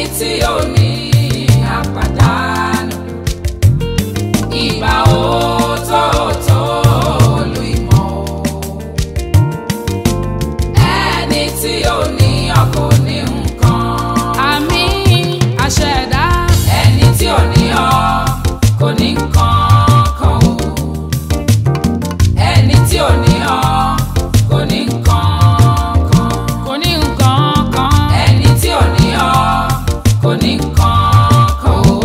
tí ò ní àpàdánù ìgbà òótọ́ọ̀tọ́ olú ìmọ̀ o. ẹni tí ò ní ọkọ̀ ní nǹkan. àmì àṣẹ̀dá ẹni tí ò ní ọ kò ní nǹkan kan o. ẹni tí ò ní ọ kò ní nǹkan kan. kò ní nǹkan kan. ẹni tí ò ní ọ kò ní nǹkan kan o.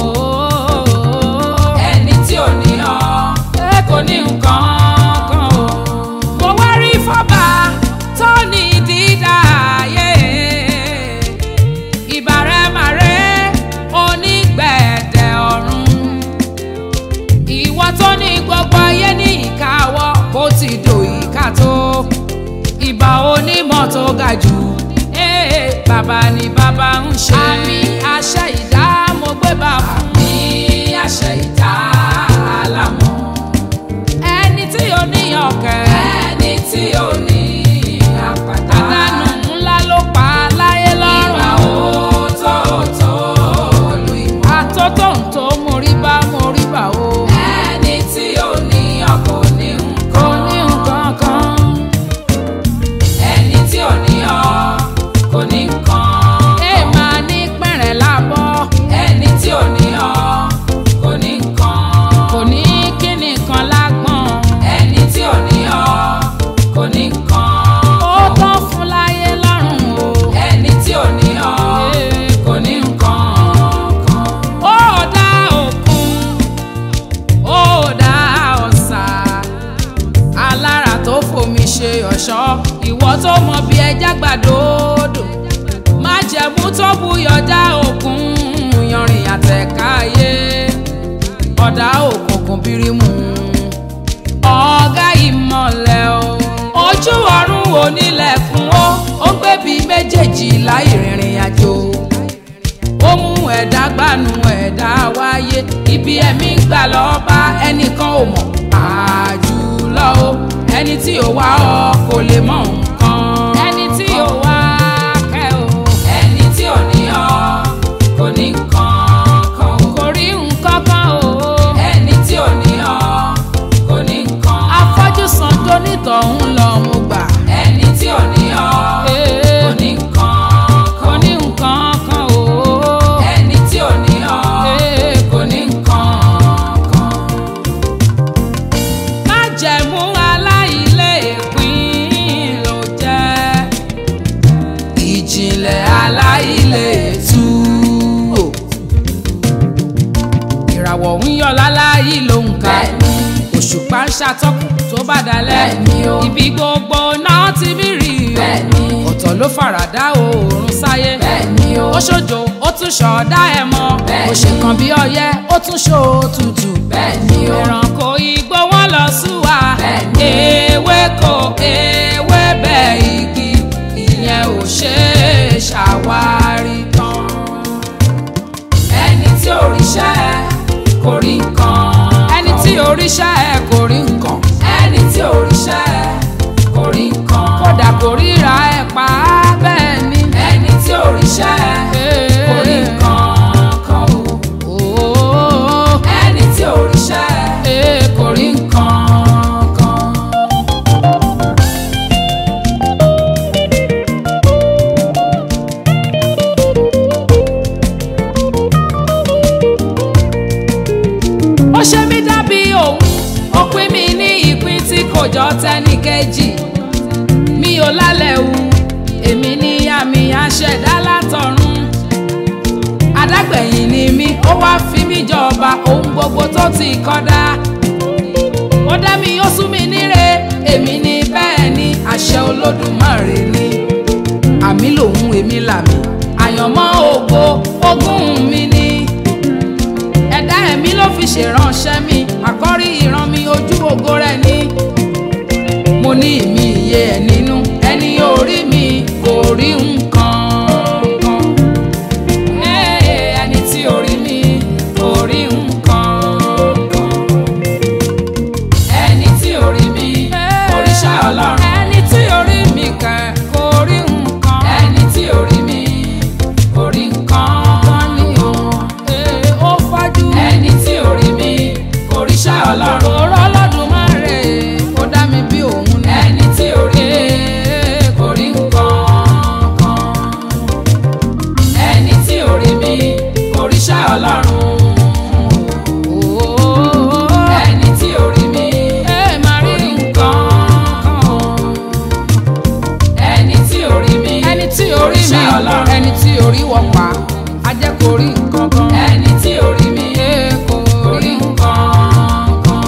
ẹni tí ò ní ọ kò ní nǹkan kan o. mo wá rí fọ́bà tó ní dídá ayé ìbàrẹ̀màrẹ́ onígbẹ̀dẹ̀ ọ̀run ìwọ tó ní gbogbo ayé ní ìkáwọ́ bó ti dò ìka tó ìbà onímọ̀ tó ga jù ee bàbá ni bàbá ń ṣe àmì àṣẹ ìdá mo gbé bá fún ní àṣẹ ìta àlámọ̀. ẹni tí ó níyàn kẹ́ ẹni tí ò ní àpàdánù. àdánù ńlá ló pa láyé ìgbà lọ́rùn. òótọ́ọ̀tọ́ olú ìmọ̀. àtótó ń tó mórí bá mórí bá o. ẹni tí ò ní ọkọ̀ ní kò nǹkan. ní nǹkan kan. ẹni tí ò ní ọ kò ní nǹkan. ẹ máa ní pẹ̀rẹ̀ lábọ́. ẹni tí ò ní ọ kò ní nǹkan. kò ní kíni kan lágbọ̀n. ẹni tí ò ní ọ kò ní nǹkan. ó tán fún láyé lọ́rùn o. ẹni tí ò ní ọ Ee, kò ní nǹkan kan. ó dá òkun ó dá ọ̀sà alára tó fomi ṣe ọ̀ṣọ́ ìwọ tó mọ bí ẹja gbàdódò májẹ̀mú tó buyọ̀ dá òkun yanrìn àtẹ̀káyé ọ̀dà òkùnkùn bírímù ọ̀gá ìmọ̀lẹ̀ o ojú ọ̀run onílẹ̀kùn ó ó ń gbébi méjèèjì láì rìnrìn àjò ó mú ẹ̀dá gbanú ẹ̀dá wáyé ibi ẹ̀mí gbà lọ bá ẹnìkan ò mọ̀ àjùlọ o ẹni tí ò wá ọ kò lè mọ nǹkan ẹni tí ò wá kẹ́ o ẹni tí ò ní ọ kò ní nǹkan kan o. kò rí nǹkan kan o ẹni tí ò ní ọ kò ní nǹkan. afọ́jú san tó nítọ̀hún lọ mo gbà ẹni tí ò ní ọ Ee, kò ní nǹkan kò kan. ní nǹkan kan o ẹni tí ò ní ọ Ee, kò ní nǹkan kan. májẹ̀mú aláìlẹ́ẹ̀pín ló jẹ́ ìjìnlẹ̀ aláìlẹ́ẹ̀tú. ìràwọ̀ ń yọ láláyé ló ń ka bẹ́ẹ̀ni òṣùpá ń ṣàtọ́kùn tó bá dalẹ̀ Bẹ́ẹ̀ni o. ibi gbogbo náà ti mí rí o Bẹ́ẹ̀ni. ọ̀tọ̀ ló faradà oòrùn sáyé bẹ́ẹ̀ni o. ó ṣojo ó tún ṣọ̀ọ́dá ẹ̀ mọ́ Bẹ́ẹ̀ni. ó ṣe kan bí ọyẹ́ ó tún ṣó tutù bẹ́ẹ̀ni o. ẹranko igbó wọn lọ súwa Bẹ́ẹ̀ni. ewéko ewébẹ̀ igi ìyẹn ò ṣe é ṣàwárí tán. ẹni tí ò ríṣẹ́ kò rí nǹkan. ẹni tí oríṣẹ́ ẹ kò rí nǹkan ẹni tí ò ríṣẹ́ kò rí nǹkan. kódà kò ríra ẹ pa á bẹ́ẹ̀ ni. ẹni tí ò ríṣẹ́ kò rí nǹkan kan o. Ooo, ẹni tí ò ríṣẹ́ ee, kò rí nǹkan kan. ó ṣe mí dàbí òun ó pín mi ní ìpín tí kò jọ tẹ́nì kejì mi ò lálẹ́ wu èmi ní àmì àṣẹ̀dá látọ̀run adágbẹ̀yìn ni mí ó wá fi mí jọba ohun gbogbo tó ti kọ́dá ó dá mi ó sún mi níre èmi ní bẹ́ẹ̀ ni àṣẹ olódùmarè ni àmì lòun èmi làmì àyànmọ́ ògo ogún mi ni ẹ̀dá ẹ̀mí ló fi ṣèránṣẹ́ mi àkọ́rí ìran mi ojú ògo rẹ̀ ni mo ní ìmí iye ẹ̀ nínú ẹni orí mi kò rí nǹkan kan Ee, ẹni tí orí mi kò rí nǹkan kan ẹni tí ò rí mi kò ríṣẹ́ ọlọ́run. ẹni tí orí mi kẹ̀ kò rí nǹkan ẹni tí ò rí mi kò rí nǹkan. ọlọ́run Ooo. ẹni tí ò rí mi Ẹ máa rí orí nǹkan nǹkan ẹni tí ò rí mi ẹni tí orí mi Oríṣẹ́ Ọlọ́run. ẹni tí orí wọ̀ pa á jẹ́ kó rí nǹkan kan. ẹni tí ò rí mi Ẹ kò orí rí nǹkan kan.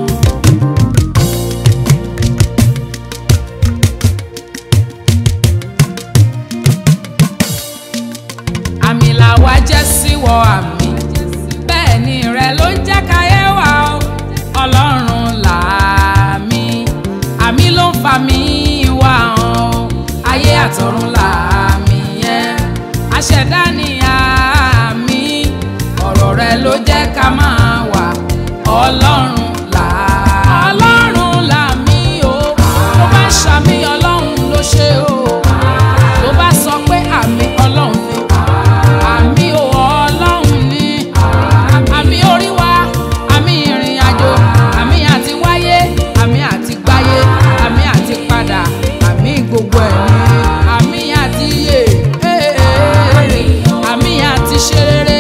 àmì làwa jẹ́ síwọ àmì bẹ́ẹ̀ ni rẹ ló ń jẹ́ káyé wa o ọlọ́run làmì àmì ló ń fa mi wá o ayé àtọ̀run làmì yẹn aṣẹ̀dá ni àmì ọ̀rọ̀ rẹ ló jẹ́ ká máa wà ọlọ́run là ọlọ́run làmì o tó bá ṣàmì ọlọ́run ló ṣe o tó bá sọ pé àmì ọlọ́run ni àmì ò ọlọ́run ni àmì orí wa àmì ìrìn àjò àmì àti wáyé àmì àti gbáyé àmì àti padà àmì gbogbo ẹ̀ ni àmì àti yè àmì àti ṣe rere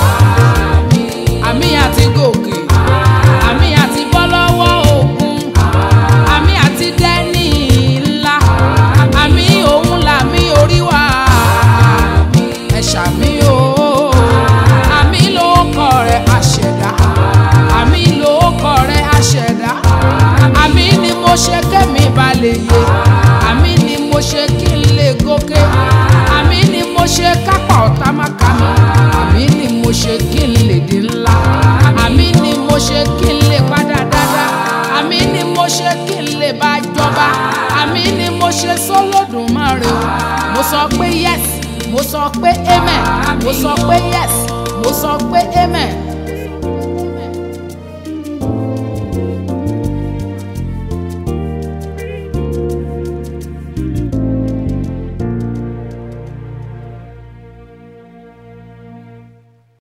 àmì àti gòkè àmì àti bọ́ lọ́wọ́ òkun àmì àti dẹ́ni ńlá àmì òun làmì orí wa ẹ ṣàmì o àmì ló kọ rẹ àṣẹdá àmì ló kọ rẹ àṣẹdá àmì ni mo ṣe kémi balẹ̀ yé àmì ni mo ṣe kí n lè gòkè àmì ni mo ṣe kápá ọ̀tá má ká mi àmì ni mo ṣe kí n lè di ńlá àmì ni mo ṣe kí n lè padà dáadáa àmì ni mo ṣe kí n lè bá jọba àmì ni mo ṣe sólódùmarè o mo sọ pé yes mo sọ pé amen mo sọ pé yes mo sọ pé amen